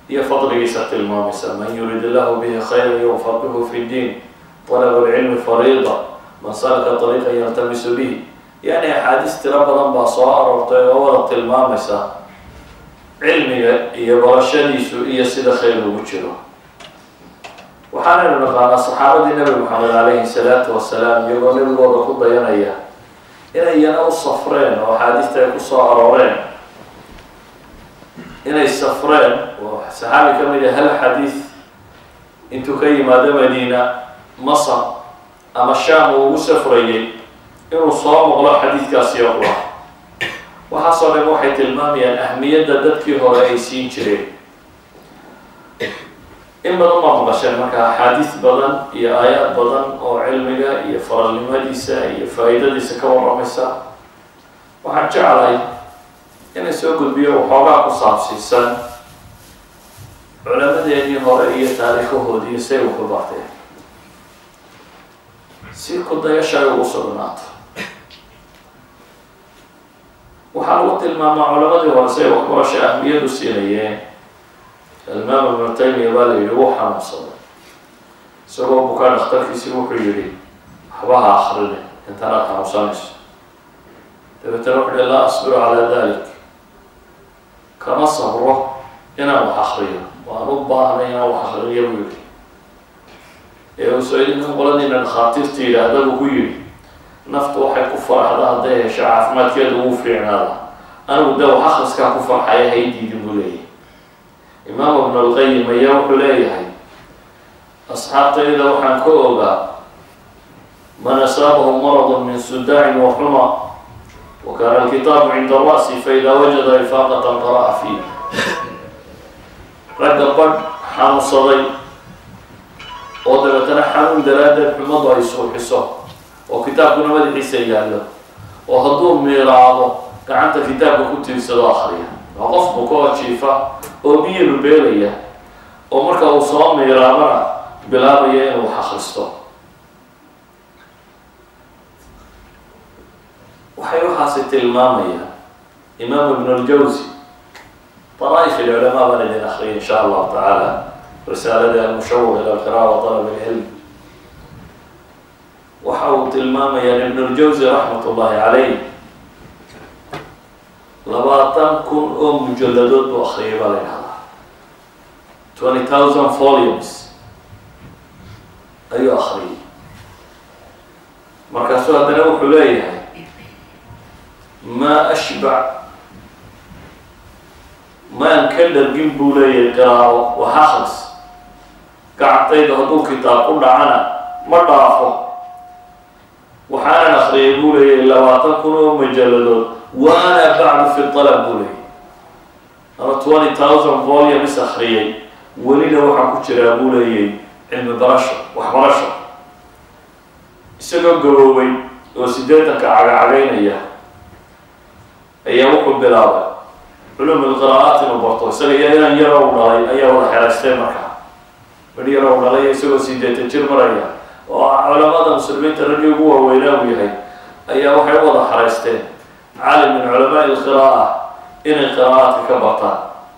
iyo fadligiisa tilmaamaysa man yurid illahu bihi khayra yufaqihu fi ddiin طalab اlcilmi fariida man salaka طariiqa yaltamisu bihi yani axaadiis tiro badan baa soo aroortay oo wada tilmaamaysa cilmiga iyo barashadiisu iyo sida khayr ugu jiro waxaanaynu naqaanaa saxaabadii nabi moxamed calayhi salaatu wasalaam iyagoo nabigooda ku dayanaya inay iyana u safreen oo axaadiista ay kusoo arooreen inay safreen oo saxaabi ka mid a hal xadiis intuu ka yimaado madiina masar ama sham uu ugu safrayay inuu soo noqdo xadiidkaasi oo qura waxaasoo dhan waxay tilmaamayaan ahmiyadda dadkii hore ay siin jireen in badan baa maqasheen marka axaadiis badan iyo aayaad badan oo cilmiga iyo faralnimadiisa iyo faa-iidadiisa ka warramaysa waxaan jeclahay inay soo gudbiyo waxoogaa ku saabsiisan culammadeenii hore iyo taariikhahoodii say uku barteen si kudayasha ay ugu sugnaato waxaa lagu tilmaamaa culamadii hore say waxbarasha ahmiyadu siinayeen alimaam ibnu taymiya baa la yihi wuu xanuunsaday isagoo bukaa dhakhtarkiisii wuxuu yihi waxba ha akrine intanaad xanuunsanayso dabeetana wuxu uhi laa asbiru calaa dalik kama sabro inaan wax akriyo waan u baahnay inaan wax akriyo buu yihi ee uu soo idinkan qoladiina dhakhaatiirta yidhaahda buu ku yihi naftu waxay ku faraxda hadday hesho caafimaadkeeda ugu fiicnaada anigu de wax akriskaa ku farxaya haydiidin buu leeyahay imaam ibn alqayim ayaa wuxuu leeyahay asxaabtayda waxaan ka ogaa man asaabahu maradu min sudaacin wa xuma wa kaana alkitaabu cinda ra'si faida wajada ifaaqatan qara'a fiih ragga badh xanuunsaday oo dabeetana xanuun daraaddeed xumadu ay suuxiso oo kitaabkuna madaxiisa yaallo oo hadduu miiraado gacanta kitaabka ku tiirsado akriya waa qof buka oo jiifa oo biyilu beelaya oo marka uu soo miiraabana bilaabaya inuu wax akristo waxay waxaasi tilmaamayaan imaam ibn اljawsi طرائف العلماء baan idin akriya in sha allahu tacaala risaalada almushawq ilى alqiraءة wa طalb اlcilm waxa uu tilmaamayaa ibn اljawsi raxmat ullahi calayh labaatan kun oo mujaladood buu akriyay baa la idhahdaa twenty thousand volumes ayuu akriyay markaasuu haddana wuxuu leeyahay maa ashbac maan ka dhargin buu leeyahay qiraaro wax akris gacantayda hadduu kitaab ku dhacana ma dhaafo waxaanan akriyay buu leeyahay labaatan kun oo majaladood waana bacdu fi alab buu leeyahy ama twenty thousand volumes akriyay welina waxaa ku jiraa buu leeyahay cilmi barasho waxbarasho isagoo gaboobay oo sideetanka cagacagaynaya ayaa wuxuu bilaabay culum ilqiraa'aat inuu barto isaga iyo inan yaro u dhalay ayaa wada xeraystay markaa mid yaro u dhalay isagoo sideetan jir maraya oo culamada muslimiinta raggii ugu waaweynaa uu yahay ayaa waxay u wada xeraysteen caalim min culamaai ilqira'a inay qiraa'aadka ka bartaan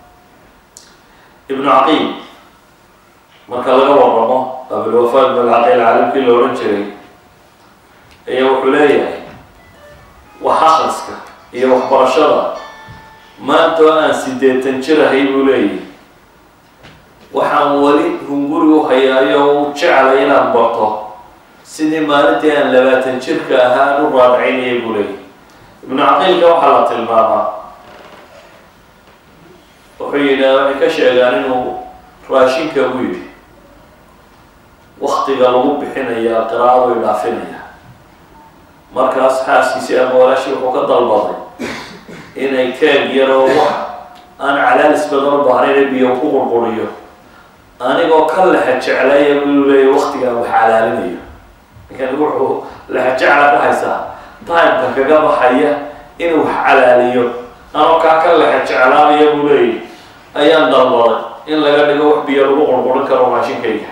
ibnu caqiil marka laga waramo abilwafa ibn alcaqiil caalimkii la odhan jiray ayaa wuxuu leeyahay wax akriska iyo waxbarashada maanta oo aan sideetan jir ahay buu leeyahay waxaan weli hunguri u hayaayo o u jeclay inaan barto sidii maalintii aan labaatan jirka ahaa aan u raadacaynayay buu leeyahay ibnu caqiilka waxaa la tilmaamaa wuxuu yidhaha waxay ka sheegaan inuu raashinka u yidhi waktiga lagu bixinayaa qiraa'adu idhaafinaya markaas xaaskiisii ama walaashii wuxuu ka dalbaday inay keeg yaroo wax aan calaalis badan u baahnayn biyo ku qurquriyo anigoo ka lexa jeclaya buu leeya waktigaan wax calaalinayo ninkan wuxuu lexa jecla ka haysaa timeka kaga baxaya inuu wax calaaliyo anoo kaa ka lexa jeclaanaya buu leeyahy ayaan dalbaday in laga dhigo wax biyo lagu qurqurin karo maashinkayga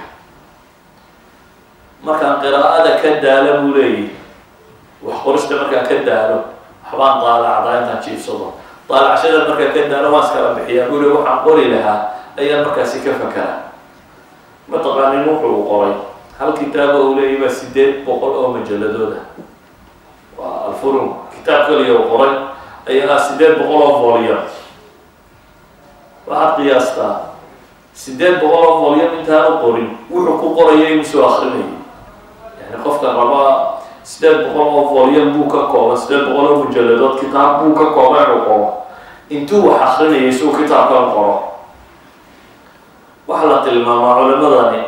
markaan qiraa'ada ka daalo buu leeyahy wax qorista markaan ka daalo waxbaan daalacdaa intaan jiifsado daalacshada markaan ka daalo waan iskala bixiyaa buu le waxaan qori lahaa ayaa markaasi ka fakera mataqaanin wuxuu qoray hal kitaaba uu leeyahy baa sideed boqol oo majaladooda waa alfurum kitaab kaliya uu qoray ayaa sideed boqol oo volume waxaad qiyaastaa sideed boqol oo volume intaanu qorin wuxuu ku qoraya inuu soo akrinayay yani qofka rabaa sideed boqol oo volume buu ka kooban sideed boqol oo mujaladood kitaab buu ka kooban inuu qoro intuu wax akrinayay suu kitaabkan qoro waxaa la tilmaamaa culimadani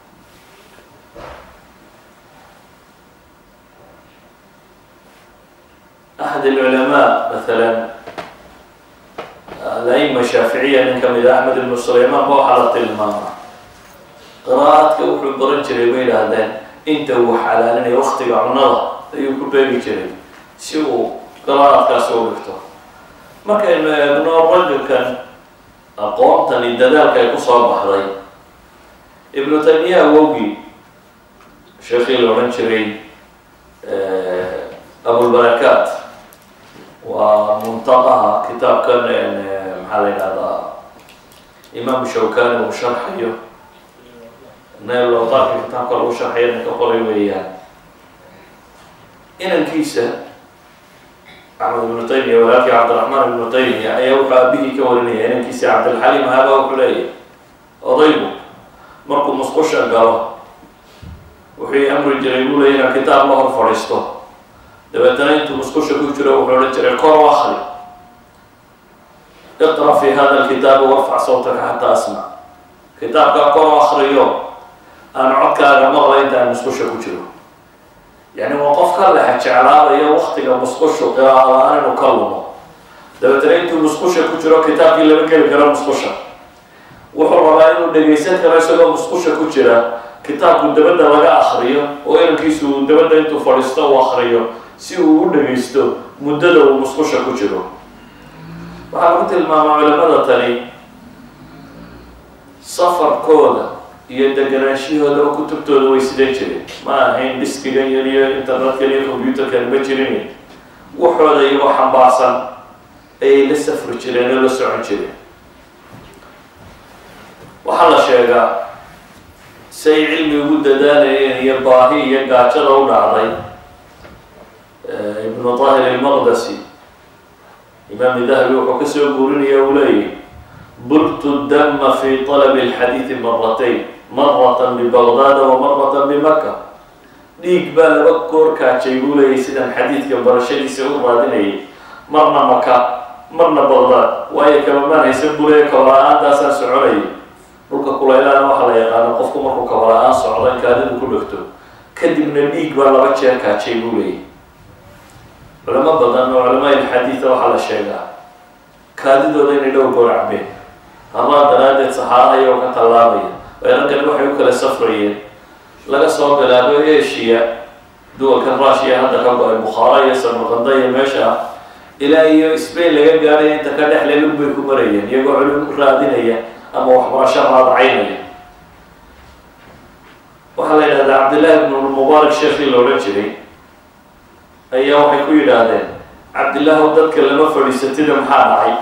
axad alculamaa masalan al-aima shaaficiya nin kamid a axmed ibnu sulaymaan ba waxaa la tilmaamaa qiraa'adka wuxuu baran jiray bay yidhaahdeen inta uu xalaalinaya waktiga cunada ayuu ku beegi jiray si uu qiraa'adkaasi u dhigto markaynu eegno rajulkan aqoontani dadaalka ay kusoo baxday ibnu taymiya awowgii sheekii la odhan jiray abulbarakaat waa muntaqaha kitaabkan maxaa la yidhahdaa imaamu shawkani uu sharxayo naylootaarka kitaabka lagu sharxayo ninka qoray weeyaan inankiisa axmed ibnu taymiya walaalkii cabdiraxmaan ibnu taymiya ayaa wuxuu aabihii ka warinaya inankiisa cabdilxaliim haba wuxuu leeyahy odaygu markuu musqusha galo wuxuu amri jiray buu leey inaan kitaab la hor fadhiisto dabeetana intuu musqusha ku jiro wuxuu odhan jiray kor u akri iqra fi hada alkitaabi warfac sawtaka xataa asmac kitaabkaa kor u akriyo aan codkaaga maqla intaan musqusha ku jiro yani waa qof ka lexa jeclaadayo waktiga musqushu qiraaa la-aan inuu ka lumo dabeetana intuu musqusha ku jiro kitaabkii lama geli karo musqusha wuxuu rabaa inuu dhegaysan karo isagoo musqusha ku jira kitaabku dabadda laga akriyo oo inankiisu uu dabadda intuu fadhiisto uu akriyo si uu u dhagaysto muddada uu musqusha ku jiro waxaa lagu tilmaamaa culamada tani safarkooda iyo deganaanshahooda oo kutubtooda way sidan jireen ma ahayn diskigan yar iyo internet-kan iyo combyuterkan ma jirin waxooda iyagoo xambaarsan ayay la safri jireen oo la socon jireen waxaa la sheegaa say cilmi ugu dadaalayeen iyo baahi iyo gaajada u dhacday ibnu tahir ilmaqdasi imaam dahabi wuxuu kasoo guurinaya uu leeyahy bultu dama fi طalabi اlxadiidi maratayn maratan bibagdaada wa maratan bimaka dhiig baa laba goor kaajay buu leeyahy sidaan xadiidka barashadiisa u raadinayay marna maka marna bagdaad waayo kabamaan haysan buu leeya kabala-aantaasaan soconayay dhulka kulaylaana waxaa la yaqaana qofku markuu kabala-aan socdo in kaadidu ku dhegto kadibna dhiig baa laba jeer kaajay buu leeyahy culamo badan oo culamaa ilxadiida waxaa la sheegaa kaadidooda inay dhowr goor cabeen hamaa daraaddeed saxaaraha iyagoo ka tallaabaya weerarkani waxay u kala safrayeen laga soo bilaabo eshiya duwalkan rushiya hadda ka go-ay bukhaara iyo samarqanda iyo meesha ilaa iyo spain laga gaadhay inta ka dhex lelug bay ku marayeen iyagoo culum raadinaya ama waxbarasho raadacaynaya waxaa la yidhahdaa cabdillahi ibnu mubaarak sheekii la odhan jiray ayaa waxay ku yidhaahdeen cabdillaahu dadka lama fadhiisatida maxaa dhacay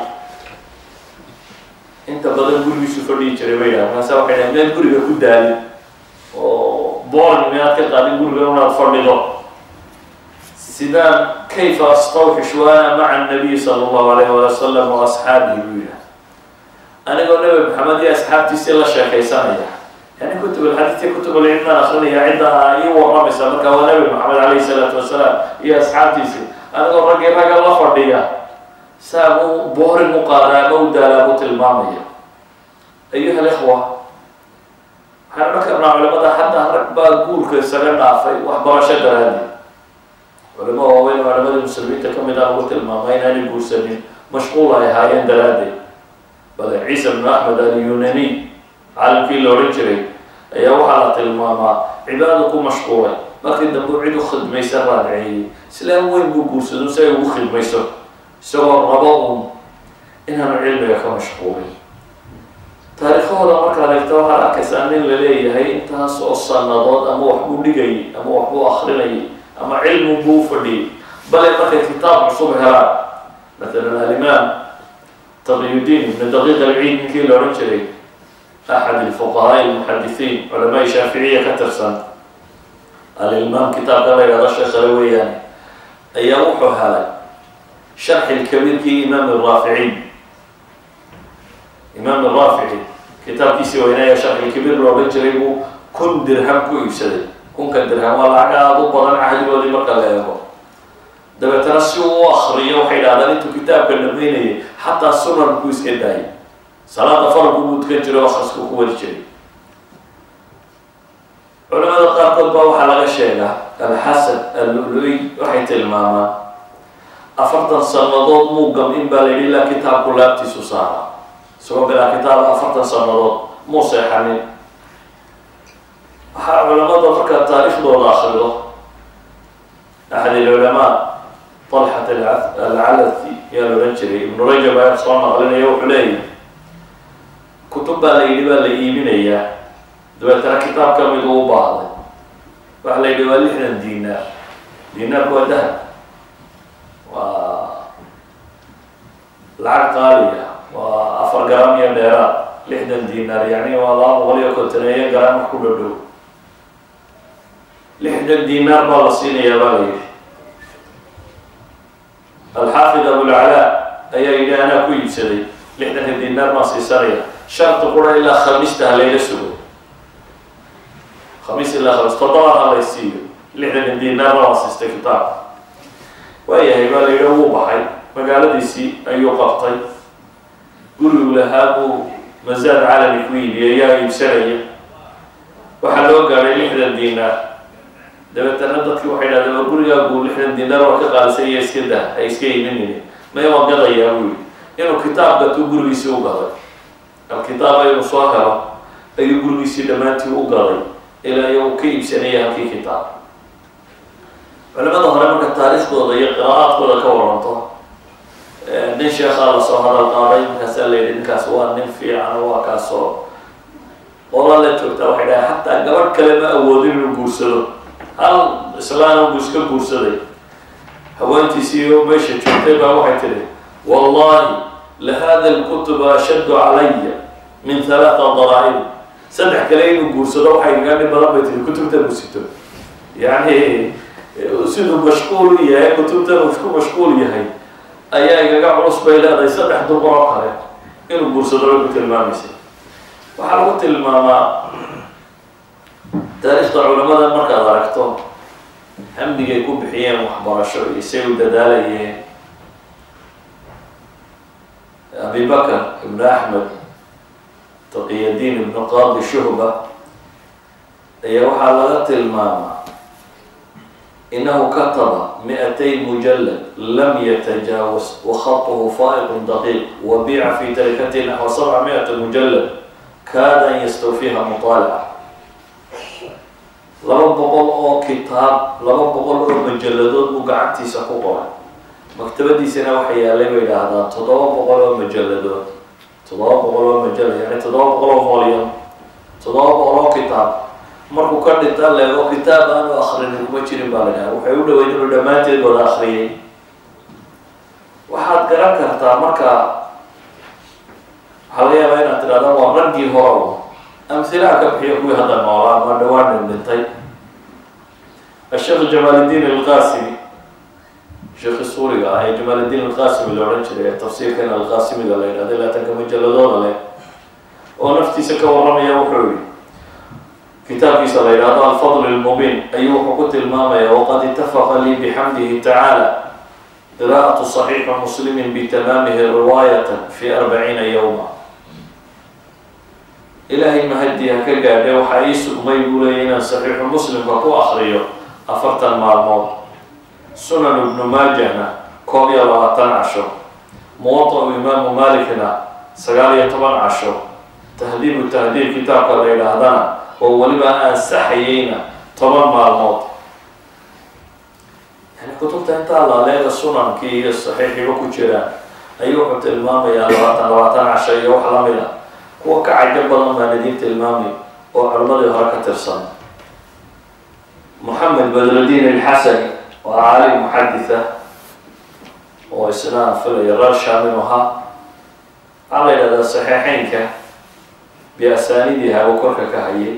inta badan gurigiisu fadhiyi jiray bay yidhahdeen maase waxay dhahen meel guriga ku daali oo boorn miyaad ka qaadin guriga inaad fadhido sidaan kayfa astawxish waana maca annabiy sala allahu alayh wali wasalam wa asxaabihi buu yidhah anigoo nabi maxamed iyo asxaabtiisii la sheekaysanaya yani kutub alxadiidka kutub alcilmaan akrinaya cidda ii waramaysa marka waa nabi maxamed calayhi salaatu wasalaam iyo asxaabtiisii anigoo raggii ragga la fadhiya saa mu boorin u qaadaa ama u daalaa buu tilmaamaya ayuha alikhwa waxaan odhan karnaa culimada xataa rag baa guurka isaga dhaafay waxbarasho daraadi culimo waaweyn oo culimadii muslimiinta kamid ah lagu tilmaamay inaanay guursanin mashquul ay ahaayeen daraaddeed bale ciisa bnu axmed alyunani caalamkii la odhan jiray ayaa waxaa la tilmaamaa cibaado ku mashquulay markii dambe cid u khidmaysa raadceeyey islaam weyn buu guursado si ay ugu khidmayso isagoo rabo uun inaanu cilmiga ka mashquulin taariikhahooda markaad eegto waxaad arkaysaa nin la leeyahay intaas oo sanadood ama waxbuu dhigayay ama waxbuu akrinayay ama cilmi buu u fadhiyay bale markay kitaab cusub helaan maalan alimaam taqiyudiin ibnu daqiiq alciid ninkii la odhan jiray axad ilfuqahaa lmuxadisiin culamaai shaaficiya ka tirsan alilmaam kitaabka la yidhahdo sheekhale weeyaane ayaa wuxuu helay sharxi lkabiirkii imaam raaficiin imaam raafici kitaabkiisii weynaaya sharxi lkabiir looga jiray buu kun dirham ku iibsaday kunka dirham waa lacag aada u badan cahdigoodii marka la eego dabeetana si uu u akriyo waxay dhahdaan intuu kitaabka dhamaynayay xataa sunanku iska daayay salaada faralku buu tukan jiray o akhrisku ku wadi jiray culamada qaarkood baa waxaa laga sheegaa alxasan alluluy waxay tilmaamaan afartan sanadood muugam in baa la yidhi ilaa kitaabku laabtiisu saara isagoo bilaa kitaaba afartan sanadood muu seexanin waxaa culamada markaa taariikhdooda akrido axad ilculamaa talxat alcalathi yaa la odhan jiray ibnu rajab ayaa soo naqlinaya wuxuu leeyahy kutub baa la yidhi baa la iibinayaa dabeetana kitaab ka mid uu baahday waxa la yidhi waa lixdan dinaar dinaarku waa dahab waa lacag qaaliya waa afar garam iyo dheeraad lixdan dinaar yani waa laba boqol iyo kontoneeyo garam wax ku dhodhow lixdan dinaar baa la siinayaa baa la yidhi alxaafid abulcalaa ayaa yidhi anaa ku iibsaday lixdanka dinaar baan siisanaya sharti qura ilaa khamiista halayla sugo khamiis ilaa khamis toddobaad halay siiyo lixdanka dinaarna waan siistay kitaabka waayahay baa la yidhi wuu baxay magaaladiisii ayuu qabtay gurigu lahaa buu masaad calami ku iibiyay yaa iibsanaya waxaa loo gaadhay lixdan dinaar dabeetana dadki waxay dhahdeen war gurigaagu lixdan dinaar waa ka qaalisay iyo iska dah ay iska iiminine maya waan gadayaa buu yihi inuu kitaab gatuu gurigiisii u gaday alkitaaba inuu soo helo ayuu gurigiisii dhammaantii u gaday ilaa iyo uu ka iibsanaya halkii kitaab culamada hore marka taariikhdooda iyo qiraa'aadkooda ka waranto nin sheekhaa lasoo hadal qaaday markaasaa la yidhi ninkaas waa nin fiican waa kaasoo ola la joogtaa waxay dhahay xataa gabadh kale ma awoodin inuu guursado hal islaana buu iska guursaday haweentiisii oo meesha joogtay baa waxay tihi wallahi lahada lkutuba ashaddu calaya min halaata daraa'ib saddex kale inuu guursado waxay iga dhib badan bay tihi kutubta guusito yani siduu mashquul u yahay kutubtan uu isku mashquul yahay ayaa igaga culus bay leedahay saddex dumar oo kale inuu guursado bay ku tilmaamaysay waxaa lagu tilmaamaa taariikhda culamada markaad aragto hamdigay ku bixiyeen waxbarasho iyo say u dadaalayeen abi bakr ibn axmed taqiyadiin ibnu qaadi shuhba ayaa waxaa laga tilmaamaa inahu kataba mi-atay mujalad lam yatajaawaz wakhaطhu faa'iq daqiiq wa biica fi tarikati naxwa sabca mi-ata mujalad kaada an yastawfiiha muطaalaca laba boqol oo kitaab laba boqol oo majalladood buu gacantiisa ku qoray maktabadiisana waxa yaalay bay idhaahdaan toddoba boqol oo majalladood toddoba boqol oo majallad yani toddoba boqol oo volume toddoba boqol oo kitaab markuu ka dhinta leego kitaab aanu akrinin kuma jirin baa la dhaha waxay u dhaweyn inuu dhammaanteed wada akriyay waxaad garan kartaa marka waxaa laga yaabaa inaad tidhahda waa raggii hore amhilaha ka bixiya kuwii hadda noolaa ama dhawaan dhintay asheekh jamaaliddiin alqasimi sheekhi suuriga ah ee jamaaliddiin alqasimi la odhan jiray ee tafsiirkan alqasimiga la yidhahda laatanka majalladooda leh oo naftiisa ka warramaya wuxuu yihi kitaabkiisa la yidhahdo alfadl lmubiin ayuu wuxuu ku tilmaamaya waqad itafaqa lii bixamdihi tacaala qira'atu صaxiixi muslimi bitamaamihi riwaayata fi arbaciina yowma ilaahay mahadii ha ka gaadhe waxaa ii sugmay buu leeyay inaan saxiixu muslimka ku akriyo afartan maalmood sunan ibnu maajahna koob iyo labaatan casho muwata-u imaamu malikna sagaal iyo toban casho tahdiibu tahdiib kitaabka la yidhaahdana oo weliba ansaxayeyna toban maalmood yani kutubta intaa laaleeda sunankii iyo saxiixiba ku jiraan ayuu wuxuu tilmaamayaa labaatan labaatan casho iyo wax lamid a kuwa ka cajo badan baan idiin tilmaamay oo culimadii hore ka tirsan moxamed badrudiin alxasani waa caalim muxaditha oo isna filaya reer shaaminu ahaa waxaa la yidhahdaa saxiixeynka biasaanidiha uu korka ka hayay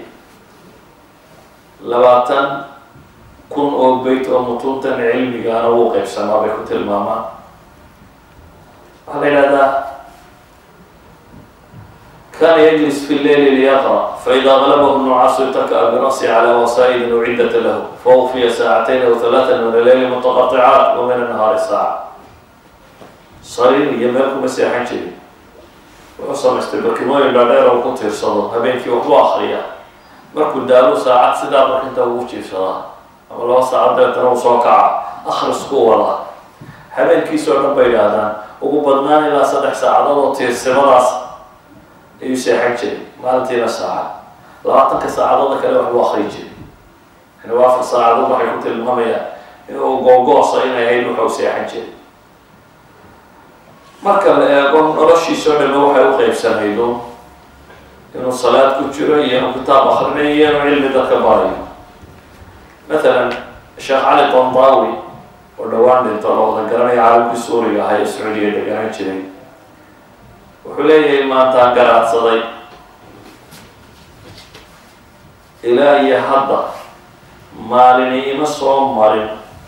labaatan kun oo beyt oo mutuuntan cilmigaana wuu qeybsamaa bay ku tilmaamaan waxaa la yidhahdaa kana yجlis fi leyl liyaqrأ faإida غlbh النucaas itaka birأsi calى wasaa'ili ucidata lahu fawfiya saacatayn aw ثalaaثa min aleyli mutaqaطicaat wa min الnahaari saaca sariir iyo meel kuma seexan jirin wuxuu samaystay barkimooyin dhaadheer oo ku tiirsado habeenkii waxbu akriya markuu daalo saacad sidaa markinta ugu jiifsadaa ama laba saacad deetana uu soo kaca akrisku wada habeenkiis oo dhan bay idhaahdaan ugu badnaan ilaa saddex saacadood oo tiirsimadaas ayuu seexan jiray maalintiina saacad labaatanka saacadooda kale waxbuu akri jiray yani waa afar saacadood waxay ku tilmaamayaan inuu googoosa inay ahayd wuxuu seexan jiray marka la eego noloshiisa o dhame waxay u qeybsanaydo inuu salaad ku jiro iyo inuu kitaab akrinayo iyo inuu cilmi dadka barayo mathalan sheekh cali qondaawi oo dhowaan dhinto la wada garanaya caalamkii suuriga ahaa ee sacuudiga deganaan jiray wuxuu leeyahay maantaan garaadsaday ilaa iyo hadda maalini ima soo marin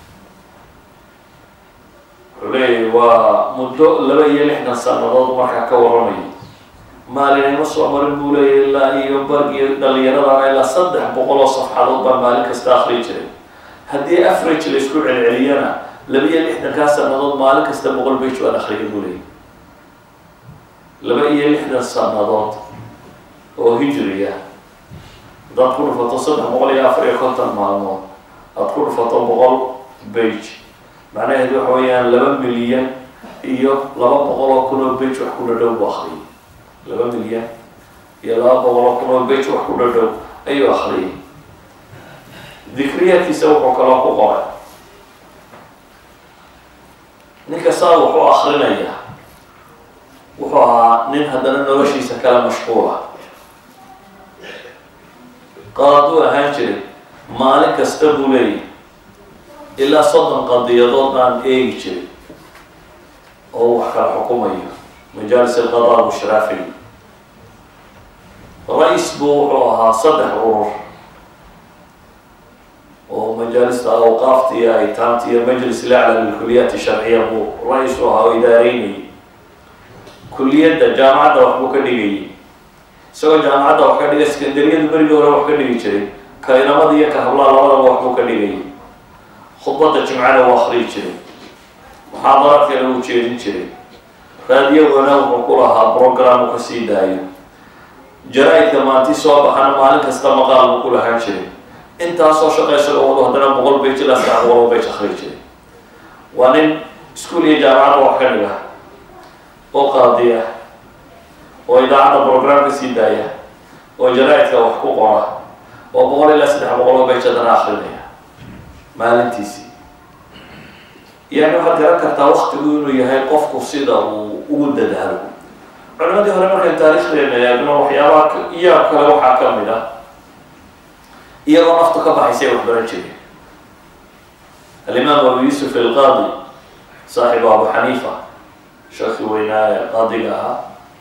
wuxuu leeyahay waa muddo laba iyo lixdan sanadood markaa ka waramayo maalin ima soo marin buu leeyahay ilaa iyo bargiyo dhalinyaradana ilaa saddex boqol oo safxadood baa maalin kasta akri jiray haddii average la isku celceliyana laba iyo lixdankaa sanadood maalin kasta boqol bage waan akriya buu leeyahy laba iyo lixdan sanadood oo hijriya haddaad ku dhufato saddex boqol iyo afar iyo konton maalmood aada ku dhufato boqol bage macnaheedu waxa weeyaan laba milyan iyo laba boqol oo kun oo bage wax ku dhadhow buu akriyay laba milyan iyo laba boqol oo kun oo bage wax ku dhadhow ayuu akriyay dikriyaadkiisa wuxuu kaloo ku qoray ninka saa wuxuu akrinayaa wuxuu ahaa nin haddana noloshiisa kala mashquula qaaduu ahaan jiray maalin kasta buu leeyahy ilaa soddon qadiyadood baan eegi jiray oo wax kala xukumayo majaalis alqadaa mushraafi ra-is buu wuxuu ahaa saddex urur oo majaalista awqaafta iyo aytaamta iyo majlis lacla lilkuliyaati sharciya buu ra-is u ahaa oo idaareynayay kuliyadda jaamacadda wax buu ka dhigayay isagoo jaamacadda wax ka dhigay sekandariyadu berigii hore wax ka dhigi jiray kainamada iyo ka hablaa labadaba wax buu ka dhigayay khudbadda jimcana uu akriyi jiray muxaadaraadkana uu jeedin jiray raadiyagoona wuxuu ku lahaa program uu kasii daayo jaraa-idka maanti soo baxana maalin kasta maqaal buu ku lahaan jiray intaasoo shaqaysagoo wado haddana boqol bage ilaa saddex boqol oo bage akriyi jiray waa nin iskuol iyo jaamacadda wax ka dhiga oo qaadiya oo idaacadda program ka sii daaya oo jaraa-idka wax ku qora oo boqol ilaa saddex boqol oo bage haddana akrinaya maalintiisii yani waxaad garan kartaa waktigu inuu yahay qofku sida uu ugu dadaalo culimadii hore markay taarikhdeena eegno waxyaabaha iyaa kale waxaa ka mid ah iyagoo naftu ka baxaysay wax baran jireen alimaam abu yuusuf alqaadi saaxibu abu xaniifa sheekhi weynaa ee qaadiga ahaa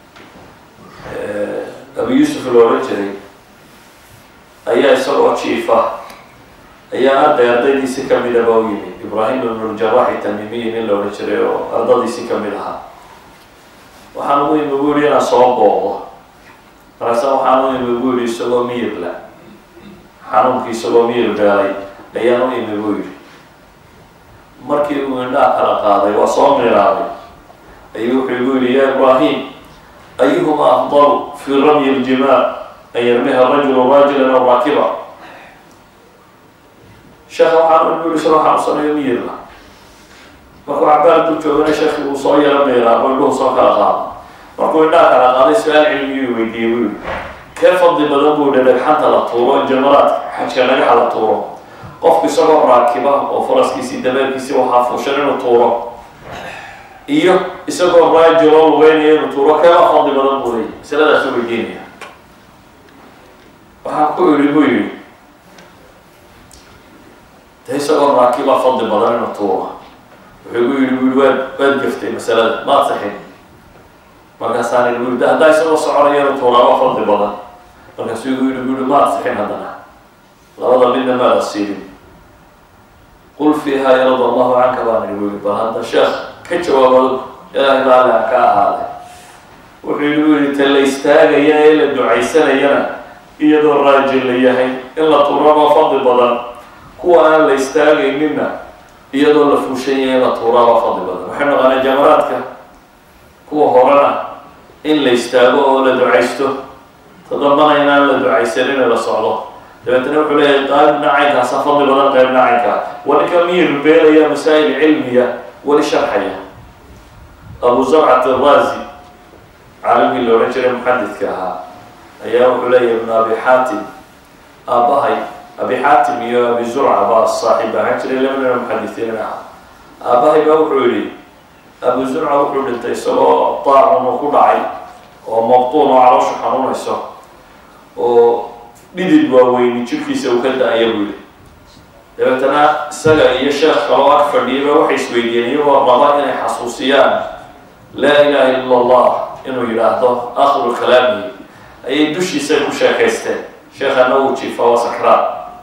abu yuusuf la odhan jiray ayaa isagoo jiifa ayaa arday ardaydiisi kamid aba u yimid ibraahim ibnuljaraxi tamimiyi nin la odhan jiray oo ardadiisi kamid ahaa waxaan ugu imi bu yihi inaan soo booqdo markaasa waxaan u imi bu yihi isagoo miyirla xanuunkii isagoo miyir beelay ayaan u imi bu yihi markii uu indhaha kala qaaday waa soo miraaday ayuu wuxuu igu yihi ya ibraahim ayuhuma afdalu fi ramyi ljimaal an yarmiha rajulu raajilan aw raakiba sheekha waxaan u yihi isagoo xanuunsanayo miyirla markuu cabaar dul joogana sheekhi uu soo yaro meeraa oo indhuhu soo kala qaado markuu indhaha kala qaaday su-aal cilmiyuu weydiiyey buu yihi kee fadli badan buu yihi dhagxanta la tuuro jamaraadka xajka dhagaxa la tuuro qofku isagoo raakiba oo faraskiisii dabeelkiisii waxaa fuushan inuu tuuro iyo isagoo raajiloo lugeynaya inuu tuuro keema fadli badan buu leeyay masaladaasu weydiinaya waxaan ku idhi buu yihi de isagoo raakiba fadli badan inuu tuuro wuxuu gu yihi bu yihi waad waad gaftay masalada maad saxin markaasaan igu yidhi haddaa isagoo soconayana tuuraaba fadli badan markaasuu igu yidhi bu yihi maad sixin haddana labada midna maada siinin qul fiiha yarad allahu canka baan igu yidhi bal hadda sheekh ka jawaabado ilaahay baaliha ka ahaaday wuxuu igu yidhi ta la istaagaya ee la ducaysanayana iyadoo raajin la yahay in la tuuraba fadli badan kuwa aan la istaagaynina iyadoo la fuushan yahay in la tuuraaba fadli badan waxay noqonaa jamaraadka kuwa horena in la istaago oo la ducaysto tadambana inaan la ducaysanin la socdo dabeetna wuxuu leeyahay qaybna caynkaasa fadli badan qaybna caynkaa waninka miyir beelaya masaa'il cilmiya weli sharxaya abu zarcat arazi caalimkii la odhan jiray muxadidka ahaa ayaa wuxuu leeyahay ibnu abi xaatim aabbahay abi xaatim iyo abi zurca baa saaxiib ahaan jiray labadana muxadisiin ah aabbahay baa wuxuu yihi abu zurca wuxuu dhintay isagoo daacun uu ku dhacay oo mabtuun oo caloosha xanuunayso oo dhidid waaweyni jirkiisa uu ka da-aya buu yihi dabeetana isaga iyo sheekh kaloo ag fadhiyaba waxay isweydiiyeen iyagoo raba inay xasuusiyaan laa ilaha illa allah inuu yidhaahdo akhiru kalaamihi ayay dushiisa ku sheekaysteen sheekhana uu jiifa waa sakraan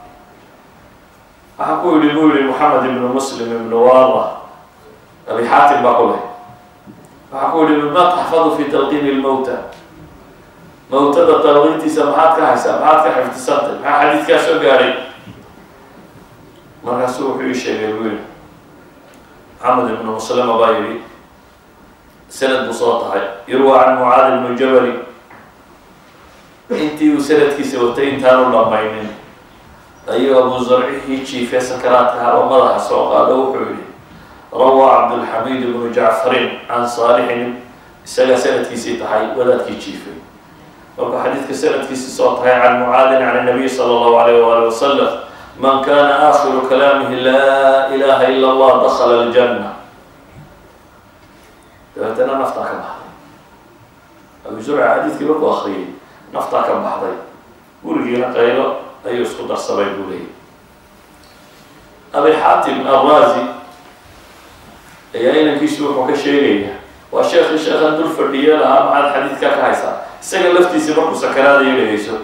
waxaa ku yihi buu yihi moxamed ibnu muslim ibnu wala abi xaatim baa ku leh waxaa ku yihi ma taxfadu fi talqiini lmowta mawtada talqiintiisa maxaad ka haysaa maxaad ka xifdisantay maxaa xadiidkaa soo gaadhay markaasuu wuxuu ii sheegay buu yihi maxamed ibnu muslima baa yihi sanad buu soo tahay yurwa can mucaad ibnu jabali intii uu sanadkiisa watay intaanu dhamaynin ayuu abu zarcihii jiife sakaraadka haro madaxa soo qaado wuxuu yihi rawaa cabdulxamiid ibnu jacfarin can saalixin isaga sanadkiisii tahay wadaadkii jiifay markuu xadiidka sanadkiisi soo tahay can mucaadin can nabiy sala allahu alayh waali wasalam man kana aakhiru kalaamihi laa ilaha ila allah dakala aljanna dabeetana naftaa ka baxday abu zurca xadiidkii markuu akriyay naftaa ka baxday gurigiina qaylo ayuu isku darsamay buu leeyay abi xaatim arrazi ayaa inankiisu wuxuu ka sheegaya waa sheekhi sheekhan dul fadhiye lahaa maxaad xadiidka ka haysaa isaga laftiisi markuu sakaraadayo dhegeyso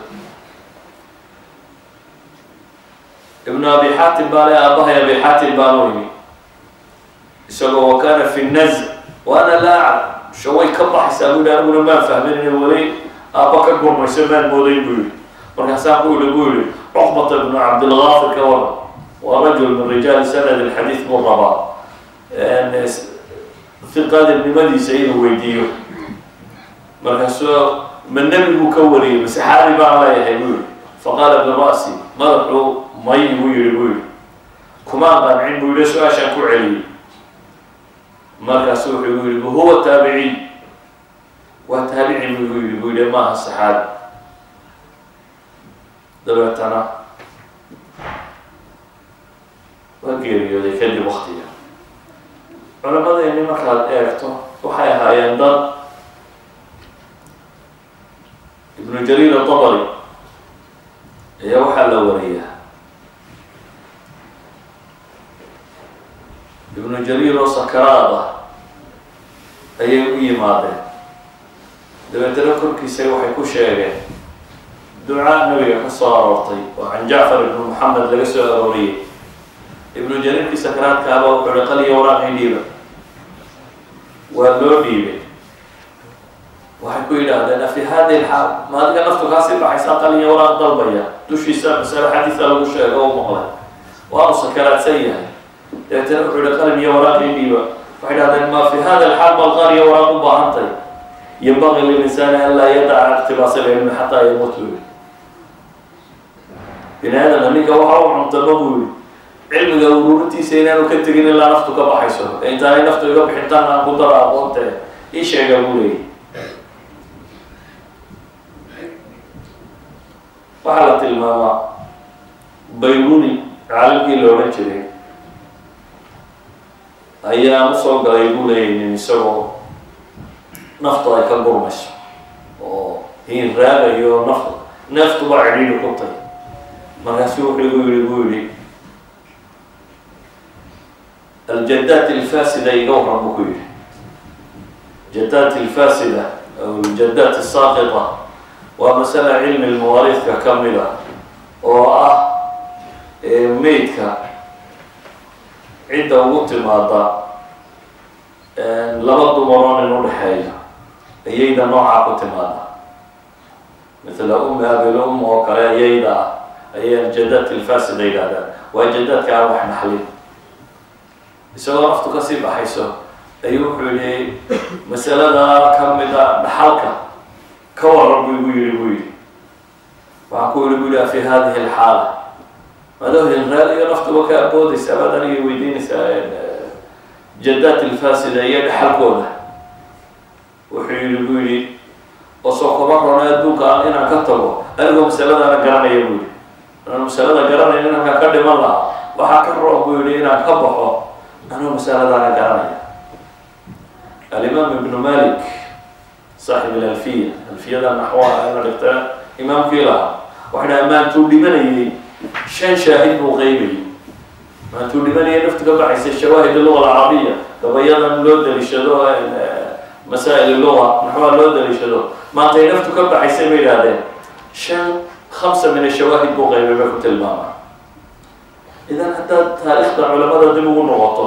ibnu abi xaatim baa le aabahay abi xaatim baanu yimi isagoo wa kana fi naz wa ana laa aclam shaway ka baxaysaa buu yihi aniguna maan fahmin inay weli aabba ka gurmayso maan moodayn buu yihi markaasaa ku yihi buu yihi cuqbata ibnu cabdilgaafir ka waran waa rajul min rijaali sanad alxadiid buu rabaa hiqadibnimadiisa inuu weydiiyo markaasuu ma nebiguu ka wariyay mase xaari baan leeyahay buu yihi faqaala bira'si madaxuu may buu yihi buu yihi kumaan qancin buu yihi su-aashaan ku celiyey markaasu wuxuu igu yihi huwa taabiciy waa taabici buu yihi buu yihi maaha saxaabi dabeetana waa geeriyooday kadib waktiga culammadeenni markaad eegto waxay ahaayeen dad ibnu jariir atabari ayaa waxaa la wariyaa ibnu jariir oo sakaraad ah ayay u yimaadeen dabeetana korkiisa waxay ku sheegeen ducaa nabiga ka soo aroortay oo can jacfar ibnu moxamed laga soo arooriyey ibnu jariirkii sakaraadkaaba wuxuu hi qaliya waraaqii dhiiba waa loo dhiibay waxay ku yidhaahdeen afi hadi lxaal ma adiga naftu kaasii baxaysaa qaliya waraaq dalbaya dushiisa masale xadiisa lagu sheego u maqlay waanu sakaraadsan yahay dabeetana wuxuu yihi qalin iyo waraaqii dhiiba waxay dhahdeen ma fi hada alxaal bal qaal iyo waraaq u baahantay yambaqi lilinsaani an laa yadaca iqtibaas ilcilmi xataa yamuut buu yihi bini aadamka ninka waxa u cuntama buu yihi cilmiga ururintiisa inaanu ka tegin ilaa naftu ka baxayso ee intaanay naftu iga bixintaan aan ku daro aqoonte ii sheega buu leeyay waxaa la tilmaamaa bayruni caalimkii la odhan jiray ayaa usoo galay buu leeyay nin isagoo naftu ay ka gurmayso oo hiin raagayo naftu neeftuba cidhiidhi ku tay markaasu wuxuu igu yihi buu yihi aljadaat alfaasida iga waran buu ku yihi jadaat alfaasida aljadaat asaaqita waa masala cilmi lmawaariidka ka mid a oo ah meydka cidda ugu timaada laba dumaroon in udhexeeya ayayda noocaa ku timaada mithla umi abil um oo kale ayayda ah ayay aljadaat ilfaasida yidhahdaan waa jadaadka aan wax naxlin isagoo naftu kasii baxayso ayuu wuxuu yihi masalada kamida dhaxalka ka waran bu igu yihi buu yihi waxaan ku yihi bu yihi fi hadihi alxaala madoo hilraal iyo naftuba ka aboodaysa baad aniga weydiinaysaa jadaat ilfaasida iyo dhaxalkooda wuxuu yihi bu yihi oo soo kaba rona adduunka aan inaan ka tago anigoo masaladaana garanaya bu yihi anuu masalada garanaya inankaan ka dhiman lahaa waxaa ka roon buu yihi inaan ka baxo anuu masaladaana garanaya alimaam ibnu malik saaxib alalfiya alfiyada naxwaha ina dhigta imaamkii lahaa waxay dhaha maantuu dhimanayay shan shaahid buu qeybayay maantuu dhimanayay naftu ka baxaysa shawaahid luga alcarabiya gabayadan loo daliishado masaa'il luga naxwaha loo daliishado maantay naftu ka baxaysay bay idhahdeen shan hamsa min ashawaahid buu qeybay bay ku tilmaamaa idan haddaad taariikhda culamada dib ugu noqoto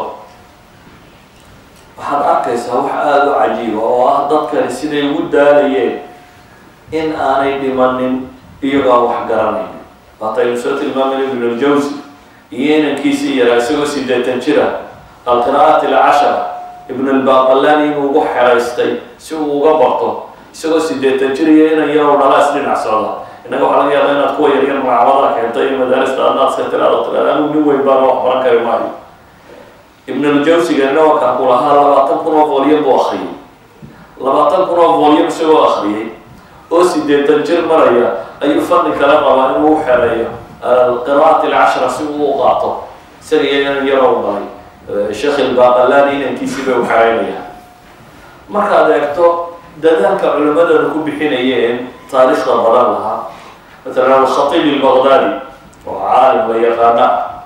waxaad arkaysaa wax aada u cajiiba oo ah dadkani siday ugu daalayeen in aanay dhimanin iyagoo wax garanayn waataynu soo tilmaamayna ibn aljawsi iyo inankiisii yaraa isagoo sideetan jira alqira'aat alcashara ibn albaqalani inuu ugu xeraystay si uu uga barto isagoo sideetan jir iyo inan yaroo dhala is dhinac socda innaga waxaa laga yaaba inaad kuwa yaryar magacabada keentay iyo madaarista adnaad iska tiraado tiraada anigu nin weyn baana wax baran kari maayo ibn aljawsiga nawakan ku lahaa labaatan kun oo volyam buu akriyay labaatan kun oo volyam isagoo akriyay oo sideetan jir maraya ayuu fani kala qabaa inuu u xereeyo alqira'at alcashra si uu u qaato isaga iyo inan yaroo dhalay sheekh ilbaqalani inankiisii bay u xereynayaan markaad eegto dadaalka culimadana ku bixinayeen taariikhda badan lahaa matalan alkhatiib ilbaqdadi oo caalim la yaqaana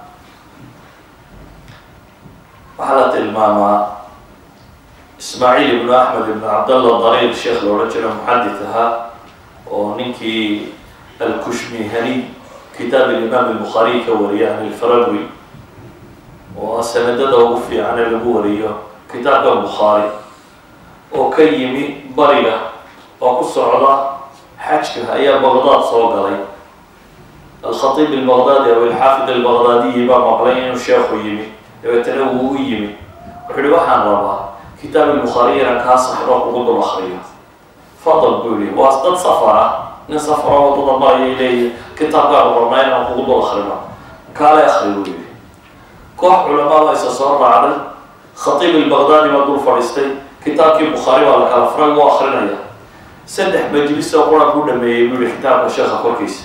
waxaa la tilmaamaa ismaaciil ibnu axmed ibnu cabdallah dariir sheekh la odhan jiro muxadid ahaa oo ninkii alkushmihani kitaab alimaam albukhaariy ka wariya an ilfarawi oo sanadada ugu fiican ee lagu wariyo kitaabka bukhaari oo ka yimi bariga oo ku socda xajka ayaa baqdaad soo galay alkhatiib albaqdaadi aw alxaafid albaqdaadiyi baa maqlay inuu sheekhu yimi dabeetana wuu u yimi wuxuu ihi waxaan rabaa kitaab albukhaariy inaan kaa saxro kugu dul akriyo fadal buu yihi waa dad safar ah nin safaro wadada marayay leeyihi kitaabkaan qornaa inaan kugu dul akrino kaale akri buu yihi koox culamaa baa isa soo raacday khatiib albaqdaadi baa dul fadhiistay kitaabkii bukhaari baa la kala furay wuu akrinaya saddex majlis oo quran ku dhameeyey buu yihi kitaabka sheekha korkiisa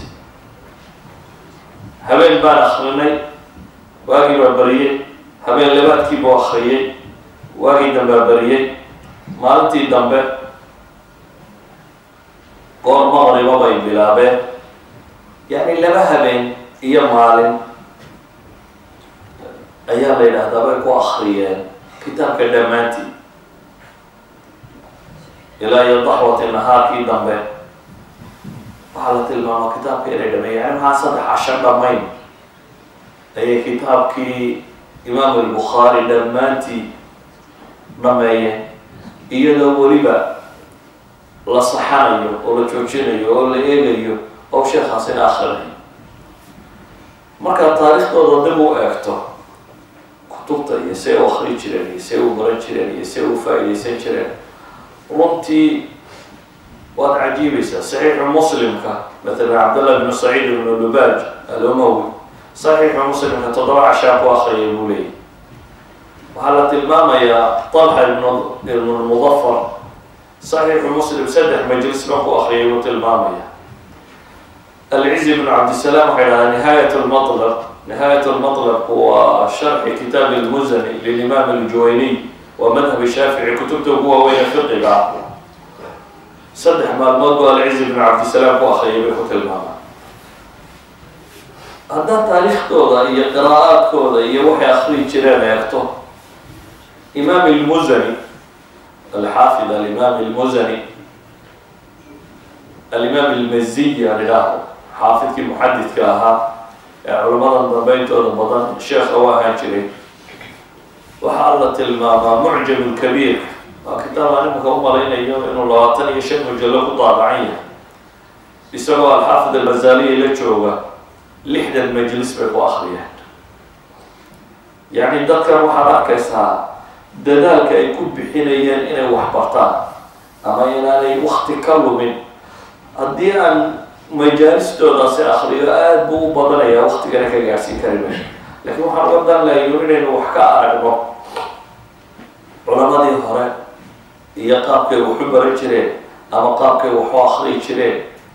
habeen baan akrinay waagii baa bariyey habeen labaadkii buu akriyey waagii dambaa bariyey maalintii dambe goor maqriba bay bilaabeen yacni laba habeen iyo maalin ayaa la yidhaahdaa bay ku akriyeen kitaabka dhammaantii ilaa iyo daxwati nahaarkii dambe waxaa la tilmaamaa kitaabka inay dhameeyen yani maxaa saddex casho dhamayn ayay kitaabkii imaam albukhaari dhammaantii dhameeyeen iyadoo weliba la saxanayo oo la joojinayo oo la eegayo oo sheekhaasina akrinayo markaad taariikhdooda dib u eegto kutubta iyo see u akri jireen iyo see u baran jireen iyo see u faa-ideysan jireen runtii waad cajiibaysaa saxiixu muslimka matalan cabdallah bnu saciid ibnu lubaaj alumawi saxiixu muslimka toddoba cashaa ku akriyay buu leeyay waxaa la tilmaamayaa talxa ibn ibnu lmudafar saxiixu muslim saddex majlis baan ku akriyay buu tilmaamaya alcizi ibnu cabdisalaam waxay dhahaa nihaayat lmatlab nihaayat lmatlabku waa sharxi kitaab lmuzani lilimaam aljuwayniy waa madhab shaafici kutubta ugu waaweyne fiqiga ah saddex maalmood buu alcizi ibnu cabdisalaam ku akriyay bay ku tilmaamaa haddaad taariikhdooda iyo qiraa'aadkooda iyo waxay akriyi jireen eegto imaam ilmuzani alxaafid alimaam ilmuzani alimaam ilmaziyi aan idhaaho xaafidkii muxadidka ahaa ee culamadan dambe intooda badan sheekha u ahaan jiray waxaa la tilmaamaa mucjam lkabiir waa kitaab aan imanka u malaynayo inuu labaatan iyo shan mujallo ku daabacan yahay isagoo alxaafid almazaliya la jooga lixdan majlis bay ku akriyeen yacni dadkan waxaad arkaysaa dadaalka ay ku bixinayeen inay wax bartaan ama inaanay wakti ka lumin haddii aan majaalistoodaasi akriyo aada buu u badanayaa waktigana ka gaarsiin kari mayno laakiin waxaan uga dan lahayo inaynu wax ka aragno culamadii hore iyo qaabkay waxu baran jireen ama qaabkay waxu akriyi jireen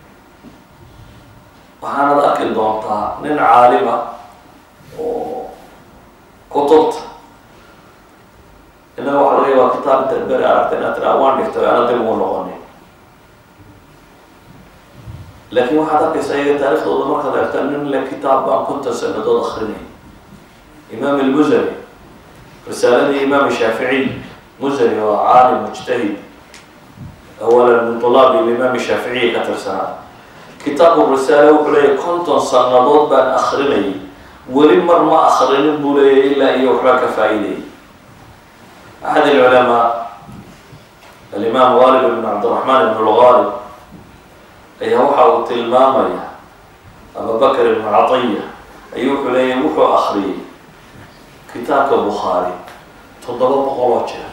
waxaanad arki doontaa nin caalima oo kutubta innaga waxa laga yaabaa kitaab intaad beri aragta inaad tiraa waan dhigtay ana dib ugu noqonin laakiin waxaad arkaysaa iyaga taarikhdooda markaad eegta nin le kitaab baan konton sanadood akrinay imaam almusani risaaladii imaam shaaficiy musani waa caalim mujtahid awalan min tulaabi limaam shaaficiyi ka tirsanaa kitaabu risaale wuxuu leeyahy konton sanadood baan akrinayay weli mar ma akrinin buu leeyahy ilaa iyo waxbaa ka faa-idayay axad alculamaa alimaam gaalib ibn cabdiraxmaan ibn lgaalib ayaa waxa uu tilmaamaya abubakr ibn catiya ayuu wuxuu leeyahy wuxuu akriyay kitaabka bukhaari toddoba boqol oo jeer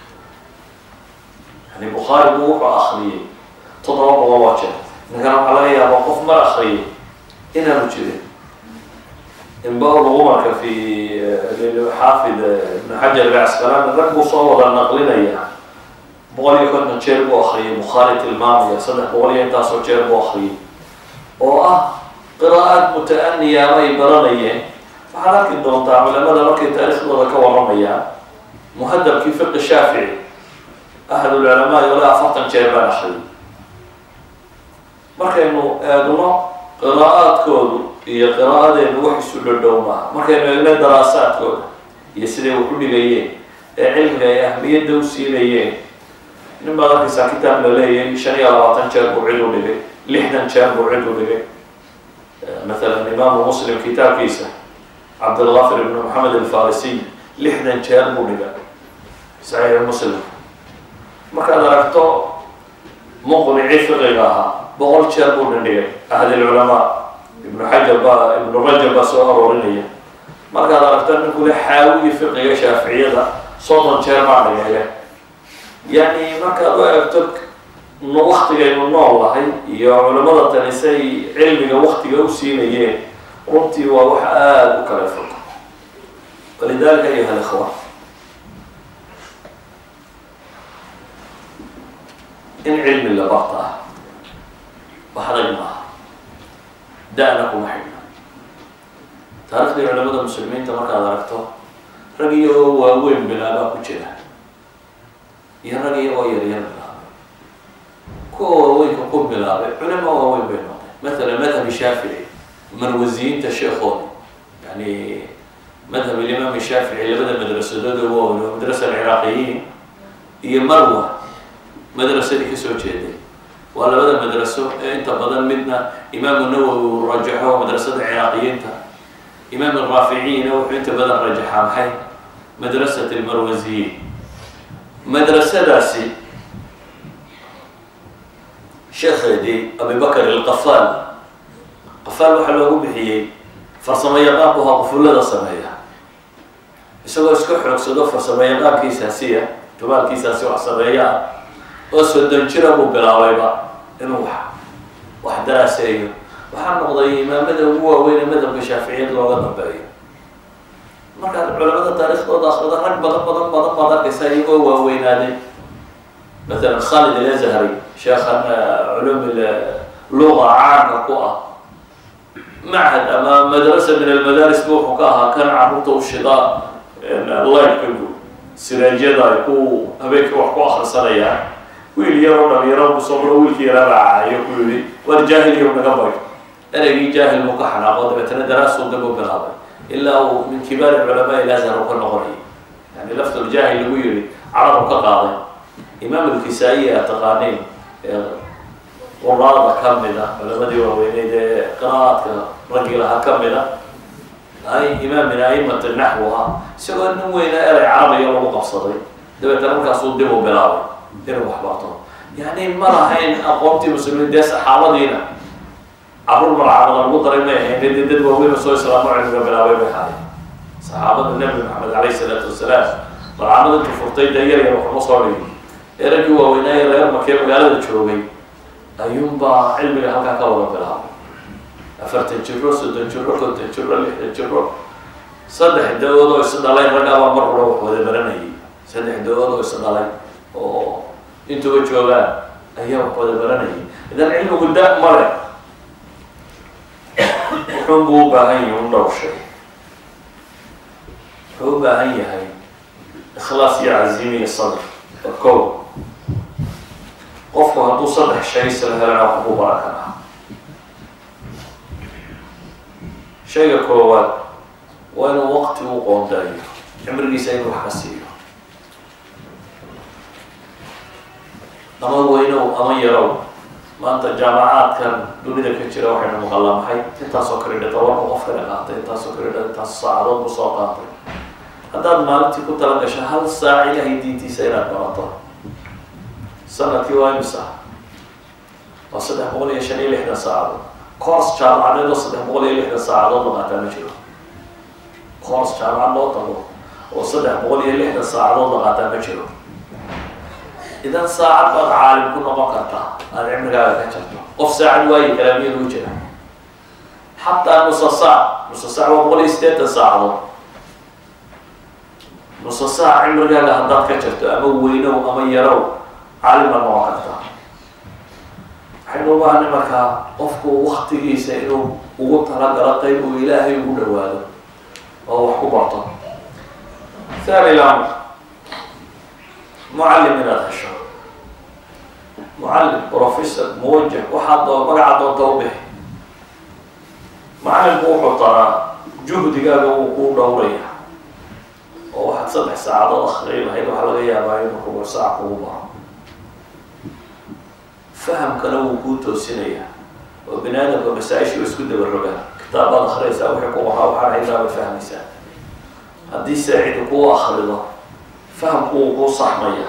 yani bukhaari buu wuxuu akriyay toddoba boqol oo jeer ninkana waxaa laga yaabaa qof mar akriyay inaanu jirin inba lagu marka fi xaafid ibn xajar alcasqalaani rag buu soo wada naqlinaya boqol iyo konton jeer buu akriyay bukhaari tilmaamaya saddex boqol iyo intaasoo jeer buu akriyay oo ah qiraa'aad muta-aniya ama ay baranayeen waxaad arki doontaa culamada markay taariikhdooda ka waramayaan muhadabkii fiqi shaafici ahad ulculamaa yoole afartan jeer baan akriyay markaynu eegno qiraa'aadkoodu iyo qiraa'adeenu wax isu dhodhow maaha markaynu eegno daraasaadkooda iyo siday wax u dhigayeen ee cilmiga ay ahmiyadda u siinayeen nin baad arkaysaa kitaab la leeyahay shan iyo labaatan jeer buu cid u dhigay lixdan jeer buu cid u dhigay mathalan imaamu muslim kitaabkiisa cabdilgafir ibn maxamed alfarisiy lixdan jeer buu dhigay saxiix muslim markaad aragto muqnici fiqiga ahaa boqol jeer buu dhindhigay ahad ilculamaa ibnu xajar baa ibnu rajab baa soo aroorinaya markaad aragto ninkule xaawiyi fiqiga shaaficiyada soddon jeer baa dhigaya yacni markaad u eegto waktigaynu nool lahay iyo culamada tani say cilmiga waktiga u siinayeen runtii waa wax aada u kala fog walidalika ayuha alikhwa in cilmi la bartaa wax adag maaha da-na kuma xidhna taarikhdii culamada muslimiinta markaad aragto rag iyagoo waaweyn bilaabaa ku jira iyo rag iyagoo yaryar bilaabay kuwa waaweynka ku bilaabay culama waaweyn bay noqday mathalan madhabi shaafici marwasiyiinta sheekooda yani madhab alimaam shaafici labada madrasadood oo waaweyn waa madrasa alciraaqiyiin iyo marwa madrasadii kasoo jeeday waa labada madraso ee inta badan midna imaamu nawowi uu rajaxo madrasada ciraaqiyiinta imaam araaficiyina wuxuu inta badan rajaxaa maxay madrasat almarwasiyiin madrasadaasi sheekheedii abibakr alqafaal qafaal waxaa loogu bixiyey farsamo yaqaan bu ahaa qufullada sameeya isagoo iska xoogsado farsamo yaqaankiisaasiya jumaalkiisaasi wax sameeyaa oo soddon jira buu bilaabayba inuu wax wax daraaseeyo waxaa noqday imaamada ugu waaweyn ee madhabka shaaficiyad looga dambeeyo markaad culamada taariikhdooda akrida rag badan badan badan baad arkaysaa iyagoo waaweynaaday mathalan khalid alazhari sheekhan culum luga caanka ku ah machad ama madrasa min almadaaris bu wuxuu ka ahaa kan carruurta u shidaa lightka siraajyada ay ku habeenkii wax ku akrisanayaan wiil yaroo dhalinyaro bu soo maro wiilkii yara raacayo ku yihi war jaahil yow naga bayo ereygii jaahil buu ka xanaaqo dabeetana daraasuu dib u bilaabay ilaa uu min kibaari culamaa ilazhar u ka noqonayay yani lafduljaahil lagu yihi carab u ka qaaday imaam alkisaa-i a taqaaneen quraada ka mid a culamadii waaweyneyd ee qiraa'aadka raggii lahaa ka mid a ay imaam min aimati naxw ah isagoo nin weyna erey carabiga lagu qabsaday dabeetana markaasuu dib u bilaabay inuu wax barto yani ma lahayn aqoontii muslimiin dee saxaabadiina caruur malcamada lagu daray may ahayn dee dad waaweyn oo soo islaamo cilmiga bilaabay bay ahayn saxaabada nabi maxamed alayh isalaatu wasalaam malcamada intu furtay dee yar yar waxuma soo dhigi ee raggii waaweynaaye reer markee magaalada joogay ayuunbaa cilmiga halkaa ka wada bilaabay afartan jiro soddon jiro konton jiro lixdan jiro saddex da-ood oo is dhalay raggaabaa mar hura wax wada baranayay saddex da-ood oo is dhalay oo intuba joogaan ayaa wax wada baranayay idan cilmigu da male wuxuun buu u baahan yahay un dhowr shay wuxuu u baahan yahay ikhlaas iyo caziimi iyo sadr oo kow qofku hadduu saddex shay isla helana wax ku baran karaa shayga koowaad waa inuu waqti u qoondaayo cimrigiisa inuu wax ka siiyo ama weynow ama yarow maanta jaamacaadkan dunida ka jira waxaynu maqalaa maxay intaasoo kale dhe tobanka qofkana qaatay intaasoo kale dhe intaas saacadood bu soo qaatay haddaad maalintii ku tala gasho hal saac ilahay diintiisa inaad barato sanadkii waa imisa waa saddex boqol iyo shan iyo lixdan saacadood coors jaamacadeed oo saddex boqol iyo lixdan saacadood la qaataa ma jiro coors jaamacad loo tago oo saddex boqol iyo lixdan saacadood la qaataa ma jiro idan saacad baad caalim ku noqon kartaa aada cimrigaaga ka jarto qof saacad waayi karaa miyad u jira xataa nusa saac nusa saac waa boqol iyo sideetan saacadood nusa saac cimrigaaga haddaad ka jarto ama weynow ama yarow caalim baad noqon kartaa waxaynu u baahanay markaa qofku waktigiisa inuu ugu talagalo qayb uu ilaahay ugu dhawaado oo wax ku barto thani lamr mucallim inaad hesho mucallim professor muwajah waxaad doo magaca doonta u bixi macallimku wuxuu taraa juhdigaaga wuu kuu dhowraya oo waxaad saddex saacadood akriyi lahayd waxaa laga yaabaa inuu kuga saac kugu baro fahamkana wuu kuu toosinaya oo bini aadamka masaa-ishu isku daba rogaan kitaabaad akriyaysaa wixii ku qoraa waxaan haydaabay fahmaysaa haddii saacidu kuu akrido fahamku wuu kuu saxmaya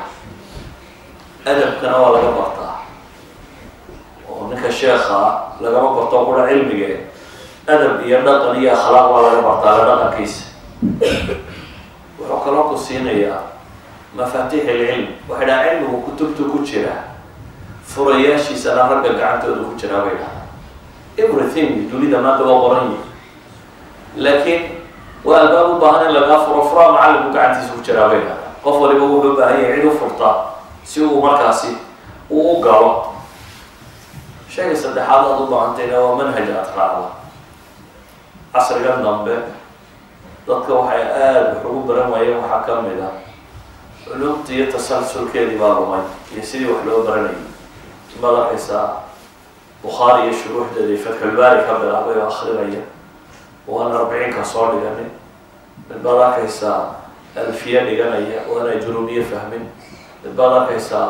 adabkana waa laga bartaa oo ninka sheekha lagama barto qura cilmigee adab iyo dhaqan iyo akhlaaq waa laga bartaa la dhaqankiisa wuxuu kaloo ku siinayaa mafaatiix ilcilm waxay dhaha cilmigu kutubtu ku jira furayaashiisana ragga gacantooda ku jiraa bay dhahaa everything dunida maanta waa qoran yihi laakiin waa albaab u baahan in lagaa furo furaa macallimku gacantiisa ku jiraa bay dhahaa qof waliba wuxuu u baahan yahay cid u furtaa si uu markaasi uu u galo shayga saddexaad aad u baahantayna waa manhaj aad raacda casrigan dambe dadka waxay aada wax ugu baran waayeen waxaa ka mid ah culumta iyo tasalsulkeedii baa lumay iyo sidii wax loo baranayay maad arkaysaa bukhaari iyo shuruuxdeeda iyo fatxulbaari ka bilaabay oo akrinaya waana arbiciinka soo dhiganin mid baad arkaysaa alfiya dhiganaya waana jurumiye fahmin mid baad arkaysaa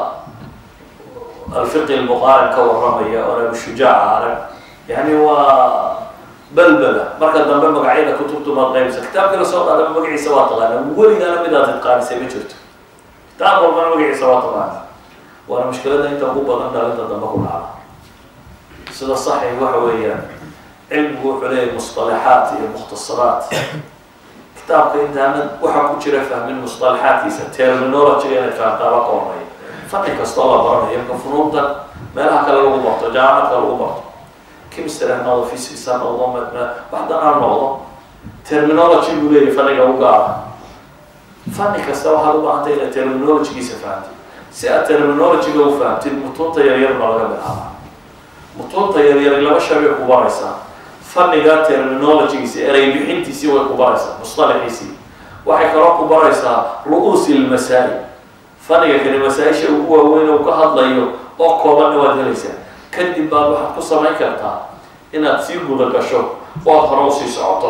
alfiqi lmuqaarin ka warramaya oona bushujaaca arag yani waa balbala marka dambe magacyada kutubtu maad qaybsa kitaabkii lasoo qaadaba magaciisa waa taqaana weligaana midaad idqaanisay ma jirto kitaab walbana magaciisa waa taqaana waana mushkilada inta ugu badan dhalinta dambe ku dhacda sida saxi waxa weeyaan cilmigu wuxuu leeyahay musطalaxaat iyo mukhtasaraat kitaabka intaanad waxaa ku jira fahmin musطalaxaadkiisa terminologyga inay fahamtaaba ka horeeya fani kastoo la baranayo ka funuunta meelaha kale lagu barto jaamacadka lagu barto chemistry ha noqdo physics ha noqdo waxdan ha noqdo terminology buu leeyahay faniga u gaara fani kasta waxaad u baahantay inaad terminologygiisa fahamtid si aad terminologyga u fahamtid mutuunta yaryar baa laga bilaaba mutuunta yaryar laba shabay ku baraysaa faniga terminologygiisi erey bixintiisii way ku baraysaa musطalaxiisii waxay kaloo ku baraysaa ru-uusi lmasaa'il faniga kani masaa-isha ugu waaweyn uu ka hadlayo oo koobanna waad helaysaa kadib baad waxaad ku samayn kartaa inaad sii guda gasho oo aad hore usii socoto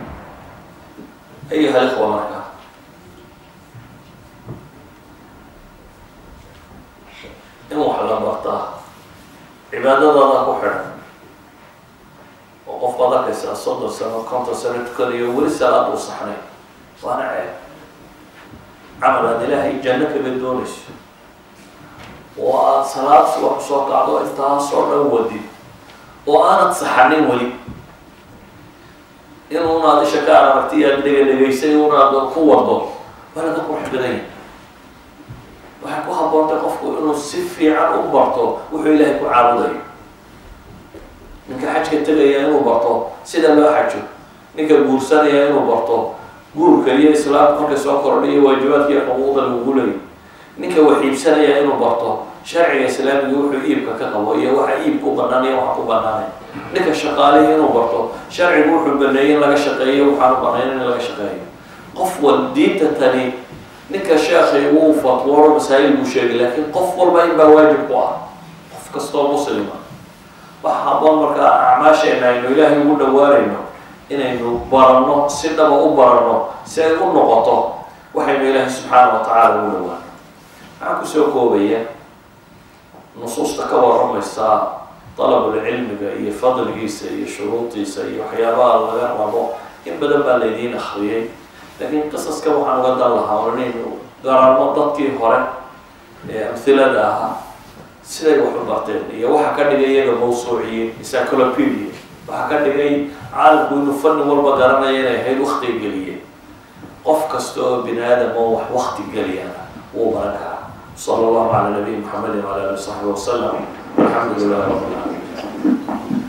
ayuha likhwa marka in wax la bartaa cibaadadooda ku xidhan oo qof baad arkaysaa soddon sano konton sano tukanayo weli salaad uu saxnay waana ceeb camal aad ilaahay janno kaga doonayso oo aada salaad subax soo kacdo intaasoo dhan wadid oo aanad saxanin weli inuunaad isha ka aragti aad dhega dhegaysay unaad ku wado waa laga qurux badan yahay waxay ku haboontay qofku inuu si fiican u barto wuxuu ilaahay ku caabudayo ninka xajka tegaya inuu barto sida loo xajo ninka guursanaya inuu barto guurka iyo islaamka markay soo kordhiyo waajibaadka iyo xuquuqda lagugu leeyo ninka wax iibsanaya inuu barto sharciga islaamiga wuxuu iibka ka qabo iyo waxa iibka u banaan iyo waxa ku banaanay ninka shaqaalihi inuu barto sharcigu wuxuu baneeyey in laga shaqeeyo waxaan u banayn in laga shaqeeyo qof wal diinta tani ninka sheekhay wuu fatwooro masaa'il buu sheegay laakiin qof walba in baa waajib ku ah qof kastoo muslima waxa haboon markaa acmaasheena aynu ilaahay ugu dhawaanayno inaynu baranno si dhaba u baranno si ay u noqoto waxaynu ilaahay subxaana wa tacaala ugu dhawaano maxaan kusoo koobaya nusuusta ka waramaysaa dalabulcilmiga iyo fadligiisa iyo shuruudiisa iyo waxyaabaha laga rabo in badan baa laydiin akriyay laakiin qisaska waxaan uga dan lahaa oo inaynu garanno dadkii hore ee amhilada ahaa siday wax u barteen iyo waxa ka dhigay iyaga mawsuuciyiin encyclopedia waxa ka dhigay caalamku inuu fani walba garanaya inay ahayd waktiga geliyeen qof kasta oo bini aadam oo wax wakti geliyana wuu baran karaa sala allahu cala nabiyi maxamedin wala ali w saxbi wasalam alxamdu lilahi rabi lcaalamiin